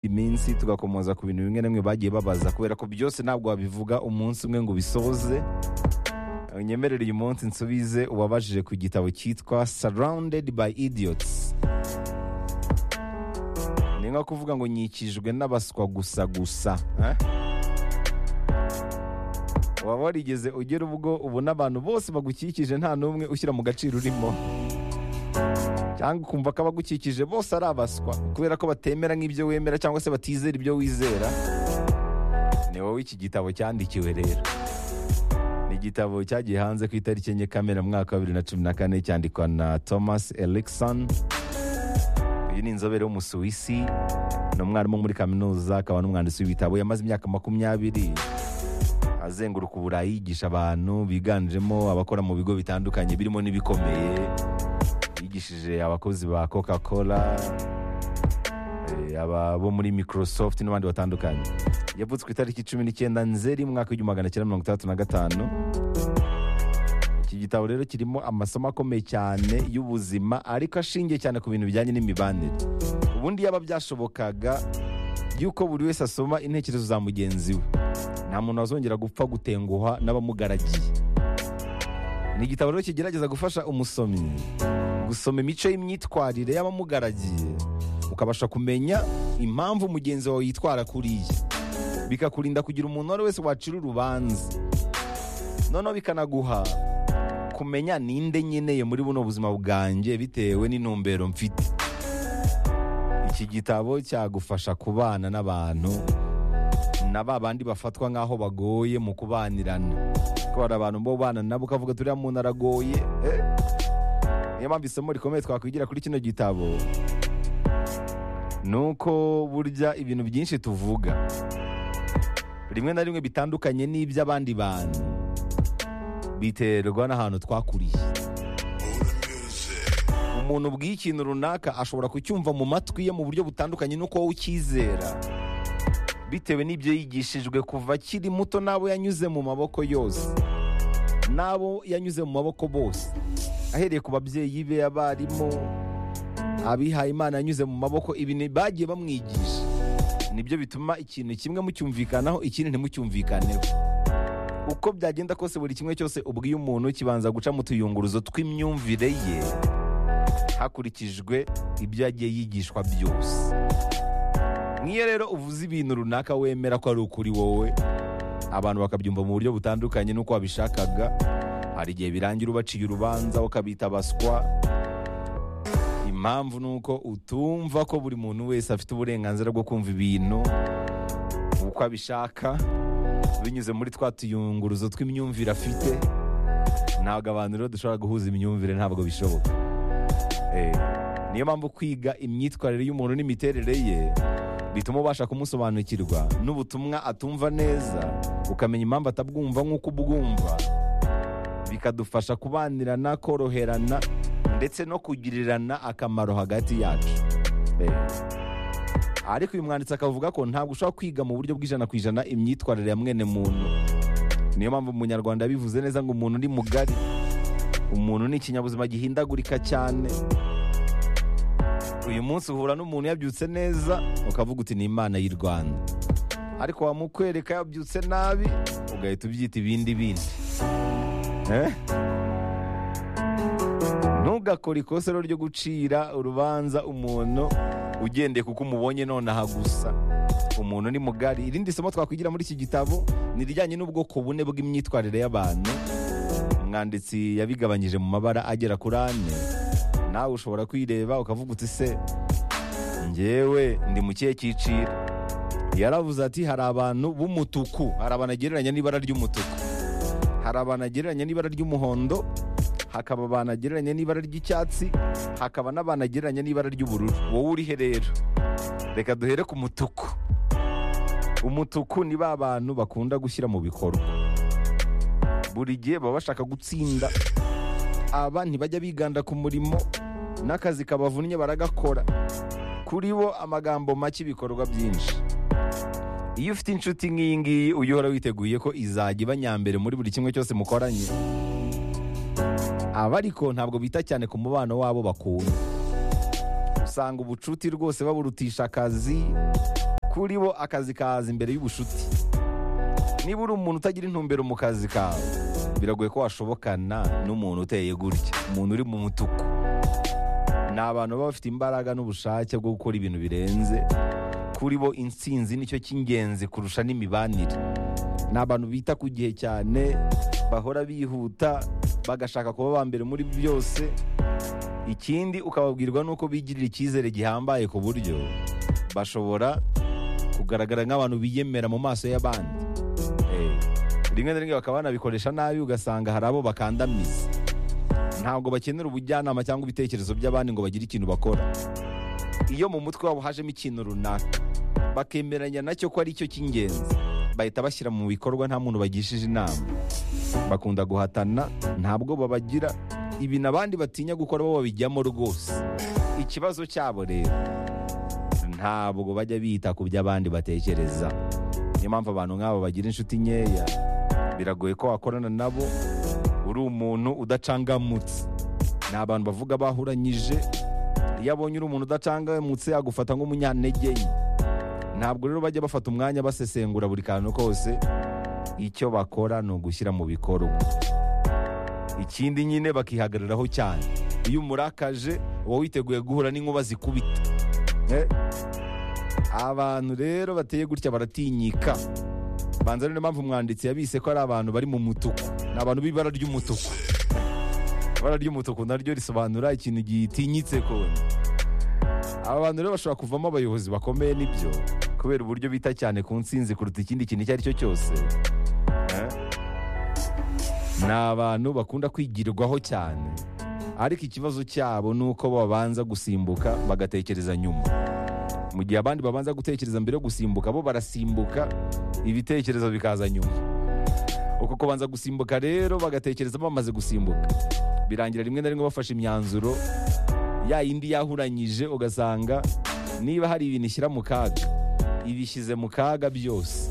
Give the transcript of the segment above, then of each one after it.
iminsi tugakomoza ku bintu bimwe na bimwe bagiye babaza kubera ko byose ntabwo wabivuga umunsi umwe ngo ubisoze unyemerere uyu munsi nsubize uwabajije ku gitabo cyitwa sarawundedi bayi idiyotsi ni nko kuvuga ngo nyikijwe n'abaswa gusa gusa eh? waba warigeze ugera ubwo ubona abantu bose bagukikije nta n'umwe ushyira mu gaciro urimo cyangwa ukumva ko abagukikije bose ari abaswa kubera ko batemera nk'ibyo wemera cyangwa se batizera ibyo wizera ni wowe iki gitabo cyandikiwe rero ni igitabo cyagiye hanze ku itariki enye kamena mu mwaka wa bibiri na cumi na kane cyandikwa na thomas erikson uyu ni inzobere w'umusuwisi ni umwarimu muri kaminuza akaba n'umwanditsi w'ibitabo yamaze imyaka makumyabiri azenguruka uburayi yigisha abantu biganjemo abakora mu bigo bitandukanye birimo n'ibikomeye yigishije abakozi ba coca cola eh, aba bo muri microsoft n'abandi batandukanye yavutse ku itariki cumi n'icyenda nzeri mu mwaka w'igihumbi magana cyenda mirongo itandatu na gatanu iki gitabo rero kirimo amasomo akomeye cyane y'ubuzima ariko ashingiye cyane ku bintu bijyanye n'imibanire ubundi yaba byashobokaga y'uko buri wese asoma intekerezo za mugenzi we nta muntu wazongera gupfa gutenguha n'abamugaragiye ni igitabo rero kigerageza gufasha umusomyi gusoma imico y'imyitwarire y'abamugaragiye ukabasha kumenya impamvu mugenzi wawe yitwara kuriya bikakurinda kugira umuntu uwo ari we wese wacira urubanza noneho bikanaguha kumenya ninde nkeneye muri buno buzima bwanjye bitewe n'intumbero mfite iki gitabo cyagufasha kubana n'abantu na ba bandi bafatwa nk'aho bagoye mu kubanirana ko hari abantu bo bana nabo ukavuga turiya muntu aragoye eh? niyo mpamvu isomo rikomeye twakwigira kuri kino gitabo ni uko burya ibintu byinshi tuvuga rimwe na rimwe bitandukanye n'iby'abandi bantu biterwa n'ahantu twakuriye umuntu ubwiye ikintu runaka ashobora kucyumva mu matwi ye mu buryo butandukanye n'uko wowe ucyizera bitewe n'ibyo yigishijwe kuva akiri muto n'abo yanyuze mu maboko yose n'abo yanyuze mu maboko bose ahereye ku babyeyi be abarimu abihaye imana yanyuze mu maboko ibi ni- bagiye bamwigisha nibyo bituma ikintu kimwe mucyumvikanaho ikindi ntimucyumvikaneho uko byagenda kose buri kimwe cyose ubwiye umuntu kibanza guca mu tuyunguruzo tw'imyumvire ye hakurikijwe ibyo yagiye yigishwa byose nk'iyo rero uvuze ibintu runaka wemera ko ari ukuri wowe abantu bakabyumva mu buryo butandukanye n'uko wabishakaga hari igihe birangira ubaciye urubanza ukabita abaswa impamvu ni uko utumva ko buri muntu wese afite uburenganzira bwo kumva ibintu uko abishaka binyuze muri twa tuyunguruzo tw'imyumvire afite ntabwo abantu rero dushobora guhuza imyumvire ntabwo bishoboka Eh, niyo mpamvu kwiga imyitwarire y'umuntu n'imiterere ye bituma ubasha kumusobanukirwa n'ubutumwa atumva neza ukamenya impamvu atabwumva nk'uko ubwumva bikadufasha kubanirana koroherana ndetse no kugirirana akamaro hagati yacu Eh. ariko uyu mwanditsi akavuga ko ntabwo ushobora kwiga mu buryo bw'ijana ku ijana imyitwarire ya mwene muntu niyo mpamvu umunyarwanda yabivuze neza ngo umuntu ni mugari umuntu ni ikinyabuzima gihindagurika cyane uyu munsi uhura n'umuntu yabyutse neza ukavuga uti ni imana y'i rwanda ariko wamukwereka yabyutse nabi ugahita ubyita ibindi bindi Eh? ntugakore ikosa rero ryo gucira urubanza umuntu ugendeye kuko umubonye nonaha gusa umuntu ni mugari irindi somo twakwigira muri iki gitabo ni irijyanye n'ubwoko bune bw'imyitwarire y'abantu umwanditsi yabigabanyije mu mabara agera kuri ane nawe ushobora kwireba ukavuga uti se ngewe ndi mu kihe cyiciro yaravuze ati hari abantu b'umutuku hari abantu agereranya n'ibara ry'umutuku hari abantu agereranya n'ibara ry'umuhondo hakaba abantu agereranya n'ibara ry'icyatsi hakaba n'abantu agereranya n'ibara ry'ubururu wowe urihe rero reka duhere ku mutuku umutuku ni ba bantu bakunda gushyira mu bikorwa buri gihe baba bashaka gutsinda aba ntibajya biganda ku murimo n'akazi kabavunnye baragakora kuri bo amagambo make ibikorwa byinshi iyo ufite inshuti nk'iyi ngiyi ujya uhora witeguye ko izajya iba nyambere muri buri kimwe cyose mukoranye aba ariko ntabwo bita cyane ku mubano wabo bakunda usanga ubucuti rwose baburutisha akazi kuri bo akazi kaza imbere y'ubushuti niba uri umuntu utagira intumbero mu kazi kawe biragoye ko washobokana n'umuntu uteye gutya umuntu uri mu mutuku ni abantu baba bafite imbaraga n'ubushake bwo gukora ibintu birenze kuri bo insinzi nicyo cy'ingenzi kurusha n'imibanire ni abantu bita ku gihe cyane bahora bihuta bagashaka kuba aba mbere muri byose ikindi ukababwirwa n'uko bigirira icyizere gihambaye ku buryo bashobora kugaragara nk'abantu biyemera mu maso y'abandi Eh, rimwe na rimwe bakaba banabikoresha nabi ugasanga hari abo bakandamiza ntabwo bakenera ubujyanama cyangwa ibitekerezo by'abandi ngo bagire ikintu bakora iyo mu mutwe wabo hajemo ikintu runaka bakemeranya nacyo ko ari cyo cy'ingenzi bahita bashyira mu bikorwa nta muntu bagishije inama bakunda guhatana ntabwo babagira ibintu abandi batinya gukora bo babijyamo rwose ikibazo cyabo rero ntabwo bajya bita ku byo abandi batekereza niyo mpamvu abantu nk'abo bagira inshuti nkeya biragoye ko wakorana nabo uri umuntu udacangamutse ni abantu bavuga bahuranyije iyo abonye uri umuntu udacangamutse agufata nk'umunyantege nke ntabwo rero bajya bafata umwanya basesengura buri kantu kose icyo bakora ni ugushyira mu bikorwa ikindi nyine bakihagararaho cyane iyo umurakaje uba witeguye guhura n'inkuba zikubita Eh, abantu rero bateye gutya baratinyika banza niyo mpamvu umwanditsi yabise ko ari abantu bari mu mutuku ni abantu b'ibara ry'umutuku ibara ry'umutuku naryo risobanura ikintu gitinyitse kone aba bantu rero bashobora kuvamo abayobozi bakomeye nibyo kubera uburyo bita cyane ku nsinzi kuruta ikindi kintu icyo ari cyo cyose Eh? ni abantu bakunda kwigirwaho cyane ariko ikibazo cyabo ni uko babanza gusimbuka bagatekereza nyuma mu gihe abandi babanza gutekereza mbere yo gusimbuka bo barasimbuka ibitekerezo bikaza nyuma uko kubanza gusimbuka rero bagatekereza bamaze gusimbuka birangira rimwe na rimwe bafashe imyanzuro ya yindi yahuranyije ugasanga niba hari ibintu ishyira mu kaga ibishyize mu kaga byose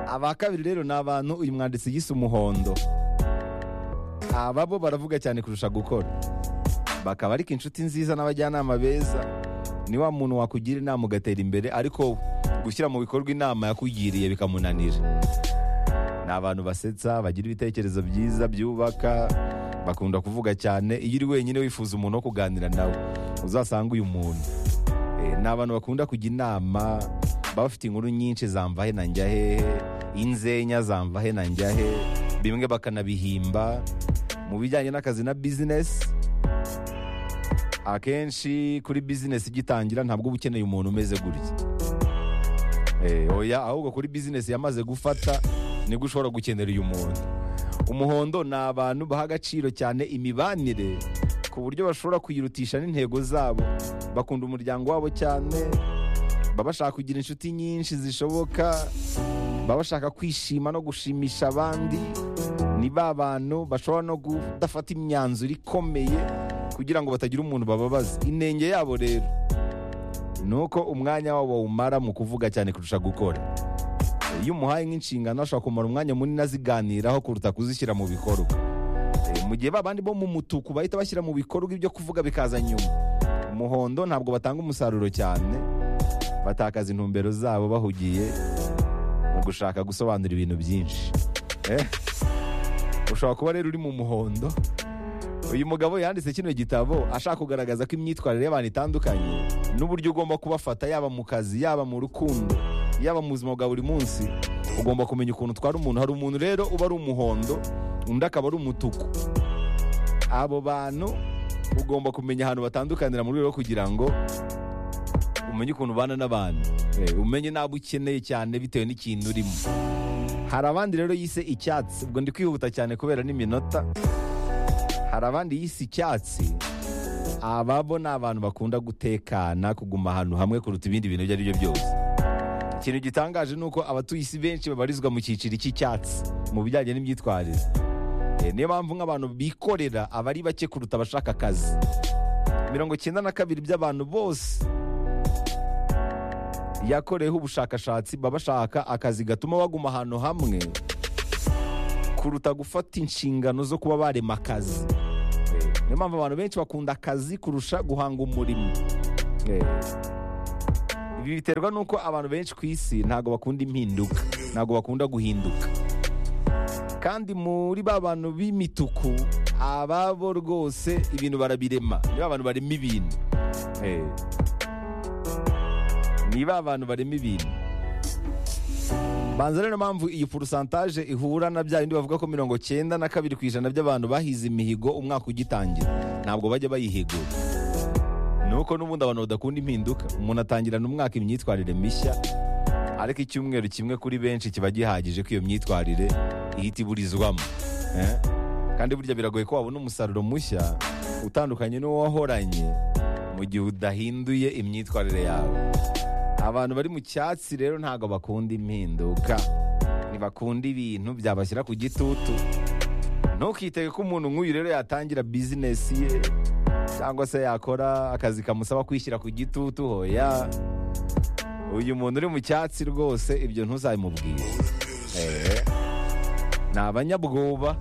aba kabiri rero ni abantu uyu mwanditsi yise umuhondo aba bo baravuga cyane kurusha gukora bakaba ariko inshuti nziza n'abajyanama beza ni wa muntu wakugira inama ugatera imbere ariko gushyira mu bikorwa inama yakugiriye bikamunanira ni abantu basetsa bagira ibitekerezo byiza byubaka bakunda kuvuga cyane iyo uri wenyine wifuza umuntu wo kuganira nawe uzasanga uyu muntu Eh, ni abantu bakunda kujya inama baba bafite inkuru nyinshi zamvahe na njyahehe inzenya zamvahe na njyahe bimwe bakanabihimba mu bijyanye n'akazi na bizinesi akenshi kuri bizinesi igitangira ntabwo uba ukeneye umuntu umeze gutya Eh, oya ahubwo kuri bizinesi yamaze gufata nibwo ushobora gukenera uyu muntu umuhondo ni abantu baha agaciro cyane imibanire ku buryo bashobora kuyirutisha n'intego zabo bakunda umuryango wabo cyane baba bashaka kugira inshuti nyinshi zishoboka baba bashaka kwishima no gushimisha abandi ni ba bantu bashobora no kudafata imyanzuro ikomeye kugira ngo batagira umuntu bababaza inenge yabo rero ni uko umwanya wabo bawumara mu kuvuga cyane kurusha gukora iyo umuhaye nk'inshingano ashobora kumara umwanya munini aziganiraho kuruta kuzishyira mu bikorwa Eh, mu gihe babandi bo mu mutuku bahita bashyira mu bikorwa ibyo kuvuga bikaza nyuma umuhondo ntabwo batanga umusaruro cyane batakaza intumbero zabo bahugiye mu gushaka gusobanura ibintu byinshi Eh, ushobora kuba rero uri mu muhondo uyu mugabo yanditse kino gitabo ashaka kugaragaza ko imyitwarire y'abantu itandukanye n'uburyo ugomba kubafata yaba mu kazi yaba mu rukundo yaba mu buzima bwa buri munsi ugomba kumenya ukuntu utwara umuntu hari umuntu rero uba ari umuhondo undi akaba ari umutuku abo bantu ugomba kumenya ahantu batandukanira mu rwego rwo kugira ngo umenye ukuntu ubana n'abantu Eh, umenye n'abo ukeneye cyane bitewe n'ikintu urimo hari abandi rero yise icyatsi ubwo ndi kwihuta cyane kubera n'iminota hari abandi yise icyatsi ababo ni abantu bakunda gutekana kuguma ahantu hamwe kuruta ibindi bintu ibyo ari byo byose ikintu gitangaje ni uko abatuye isi benshi babarizwa mu cyiciro cy'icyatsi mu bijyanye n'imyitwarire Eh, niyo mpamvu nk'abantu bikorera aba ari bake kuruta abashaka akazi mirongo icyenda na kabiri by'abantu bose yakoreyeho ubushakashatsi baba bashaka akazi gatuma baguma ahantu hamwe kuruta gufata inshingano zo kuba barema akazi Eh, niyo mpamvu abantu benshi bakunda akazi kurusha guhanga umurimo Eh, ibi biterwa n'uko abantu benshi ku isi ntabwo bakunda impinduka ntabwo bakunda guhinduka kandi muri ba bantu b'imituku ababo rwose ibintu barabirema ni ba bantu barema ibintu Eh. ni ba bantu barema ibintu banza rero mpamvu iyi porusantaje ihura na bya bindi bavuga ko mirongo cyenda na kabiri ku ijana by'abantu bahize imihigo umwaka ugitangira ntabwo bajya bayihigura nuko n'ubundi abantu badakunda impinduka umuntu atangirana umwaka imyitwarire mishya ariko icyumweru kimwe kuri benshi kiba gihagije ko iyo myitwarire ihita iburizwamo Eh? kandi burya biragoye ko wabona umusaruro mushya utandukanye n'uwo wahoranye mu gihe udahinduye imyitwarire yawe abantu bari mu cyatsi rero ntabwo bakunda impinduka ntibakunda ibintu byabashyira ku gitutu ntukitege ko umuntu nk'uyu rero yatangira bizinesi ye cyangwa se yakora akazi kamusaba kwishyira ku gitutu hoya uyu muntu uri mu cyatsi rwose ibyo ntuzabimubwire Eh. ni abanyabwoba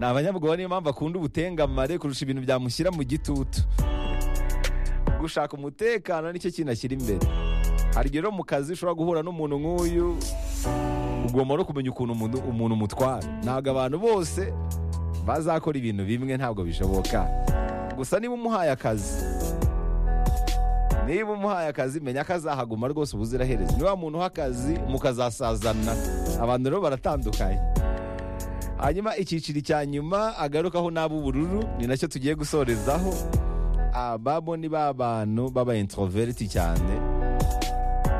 ni abanyabwoba niyo mpamvu akunda ubutengamare kurusha ibintu byamushyira mu gitutu gushaka umutekano nicyo kintu ashyira imbere hari igihe rero mu kazi ushobora guhura n'umuntu nk'uyu ugomba no kumenya ukuntu umuntu, umuntu umutwara ntabwo abantu bose bazakora ibintu bimwe ntabwo bishoboka gusa niba umuhaye akazi niba umuhaye akazi menya ko azahaguma rwose ubuziraherezo niba muntu uha akazi mukazasazana abantu rero baratandukanye hanyuma icyiciro cya nyuma agarukaho n'ab'ubururu ni nacyo tugiye gusorezaho ababo ni ba bantu baba introverti cyane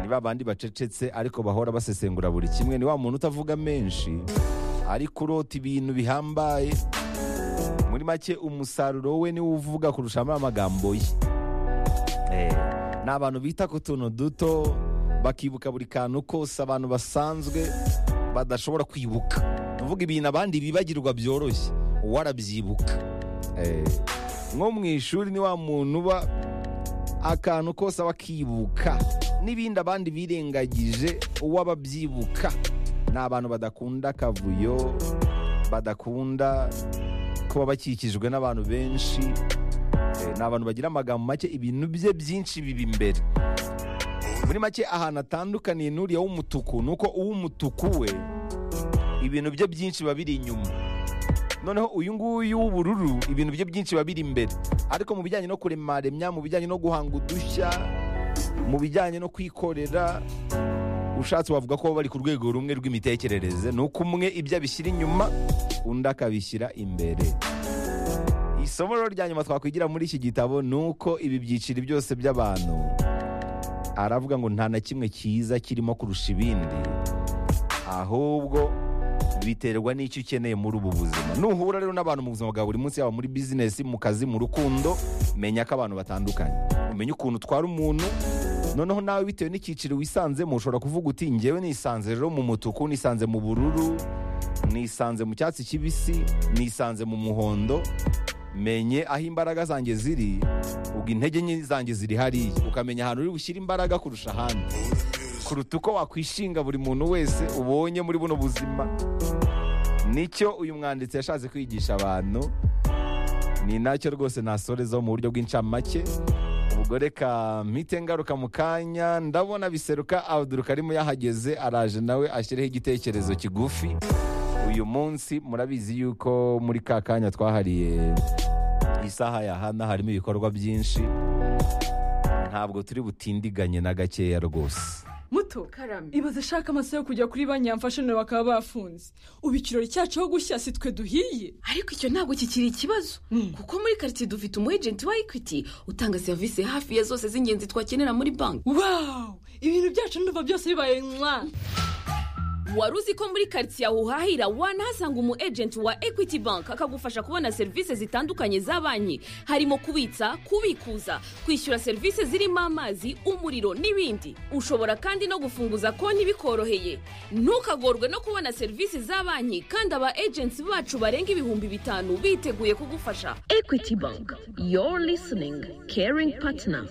ni ba bandi bacecetse ariko bahora basesengura buri kimwe ni wa muntu utavuga menshi ariko urota ibintu bihambaye muri make umusaruro we niwo uvuga kurusha amagambo ye Eh, ni abantu bita ku tuntu duto bakibuka buri kantu kose abantu basanzwe badashobora kwibuka tuvuga ibintu abandi bibagirwa byoroshye wowe arabyibuka Eh, nko mu ishuri ni wa muntu uba akantu kose aba akibuka n'ibindi abandi birengagije uwo aba abyibuka ni abantu badakunda akavuyo badakunda kuba bakikijwe n'abantu benshi Eh, ni abantu bagira amagambo make ibintu bye byinshi biba imbere muri make ahantu atandukaniye n'uriya w'umutuku ni uko uw'umutuku we ibintu bye byinshi biba biri inyuma noneho uyu nguyu w'ubururu ibintu bye byinshi biba biri imbere ariko mu bijyanye no kuremaremya mu bijyanye no guhanga udushya mu bijyanye no kwikorera ushatse wavuga ko baba bari ku rwego rumwe rw'imitekerereze ni uko umwe ibyo abishyira inyuma undi akabishyira imbere isomo rero rya nyuma twakwigira muri iki gitabo ni uko ibi byiciro byose by'abantu aravuga ngo nta na kimwe cyiza kirimo kurusha ibindi ahubwo biterwa n'icyo ukeneye muri ubu buzima nuhura rero n'abantu mu buzima bwa buri munsi yaba muri bizinesi mu kazi mu rukundo menya ko abantu batandukanye umenye ukuntu utwara umuntu noneho nawe bitewe n'icyiciro wisanzemo ushobora kuvuga uti ngewe nisanze rero mu mutuku nisanze mu bururu nisanze mu cyatsi kibisi nisanze mu muhondo menye aho imbaraga zanjye ziri ubwo intege nke zanjye ziri hariya ukamenya ahantu uri bushyire imbaraga kurusha ahandi kuruta uko wakwishinga buri muntu wese ubonye muri buno buzima nicyo uyu mwanditsi yashatse kwigisha abantu ni nacyo rwose nasorezaho mu buryo bw'incamake ubwo reka mpite ngaruka mu kanya ndabona biseruka abuduruka arimo yahageze araje nawe ashyireho igitekerezo kigufi uyu munsi murabizi yuko muri ka kanya twahariye isaha ya hana harimo ibikorwa byinshi ntabwo turi butindiganye na gakeya rwose muto karame ibaze ashaka amaso yo kujya kuri banki yamfashe nawe bakaba bafunze ubu ikirori cyacu aho gushya si twe duhiye ariko icyo ntabwo kikiri ikibazo kuko muri karitsiye dufite umu ejenti wa ekwiti utanga serivisi hafi ya zose z'ingenzi twakenera muri banki wawu ibintu byacu ndumva byose bibaye mwa wari uzi ko muri karitsiye aho uhahira wanahasanga umu ejenti wa ekwiti banki akagufasha kubona serivisi zitandukanye za banki harimo kubitsa kubikuza kwishyura serivisi zirimo amazi umuriro n'ibindi ushobora kandi no gufunguza konti bikoroheye ntukagorwe no kubona serivisi za banki kandi aba ejenti bacu barenga ibihumbi bitanu biteguye kugufasha ekwiti banki yoru lisiningi keringi patina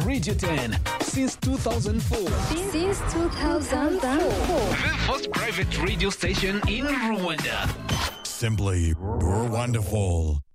Radio 10 since 2004. Since 2004. The first private radio station in Rwanda. Simply, you're wonderful.